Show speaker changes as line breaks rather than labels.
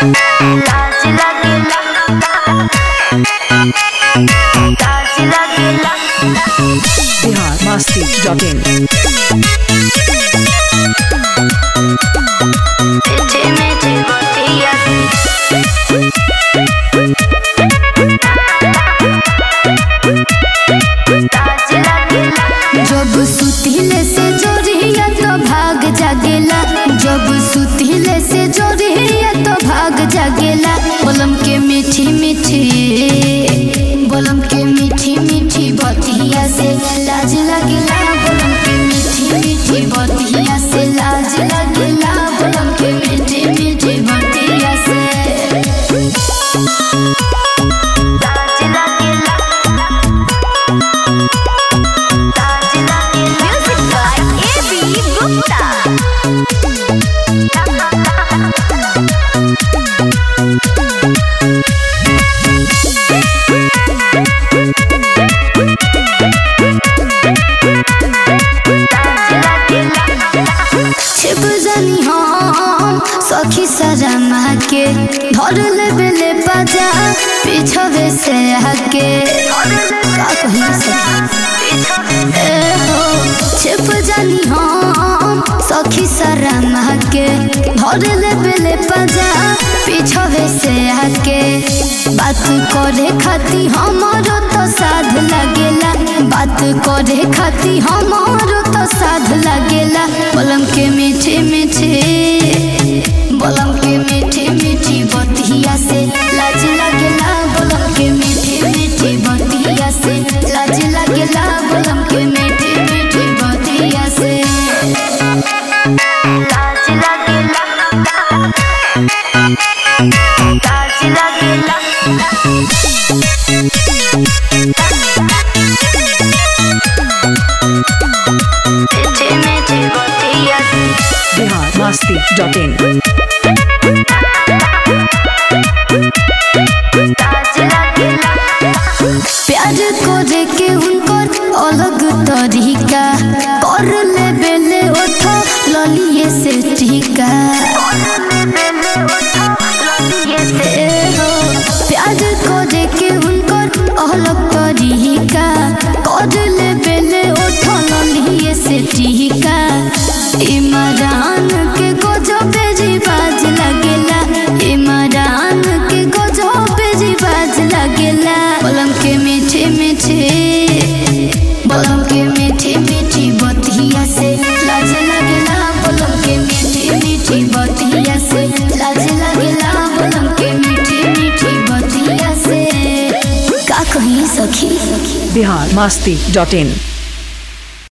लाज लगेला लाज लगेला
बिहार मस्ती डॉट इन
मीठे मीठे बतिया लाज लगेला
जब सुतिले से जोरिया तो भाग जागेला जब सुतिले से जोरिया तो भाग जागेला बोलम के मीठी मीठी बोलम के मीठी मीठी बतिया से लाज लगेला बोलम के मीठी मीठी बतिया से लाज लगेला बोलम के मीठी मीठी बतिया से
लाज लगेला लाज लगेला म्यूजिक बाय एबी गुप्ता
छिप जानी हम सखी सरमा के धर लेबे ले बाजा पीछवे से आके का कही सखी ए हो छिप जानी हम सखी सरमा के धर लेबे ले बाजा पीछवे से आके बात करे खाती हमारो तो साध लगेला बात करे खाती हमारो तो साध लगेला बोलम के मीठे मीठे बोलम के मीठे मीठी बतिया से लाज लगेला बोलम के मीठे मीठी बतिया से लाज लगेला बोलम के मीठे मीठी बतिया से
लाज लगेला लाज लगेला मीठे मीठे बतिया
बिहार मस्ती डॉट इन
लाज लगेला
प्यार करे के उनकर अलग तरीका कर ले बेले ओठो ललिए से टीका ए हो, प्यार करे के उनकर अलग तरीका कर ले बेले ओठो ललिए से टीका इमरान के गजब रिवाज लगेला इमरान के गजब रिवाज लगेला बोलम के मीठे मीठे बोलम के मीठी मीठी बतिया से लाज लगेला बोलम के मीठी मीठी बतिया से लाज लगेला बोलम के मीठी मीठी बतिया से का कही सखी
बिहार मस्ती डॉट इन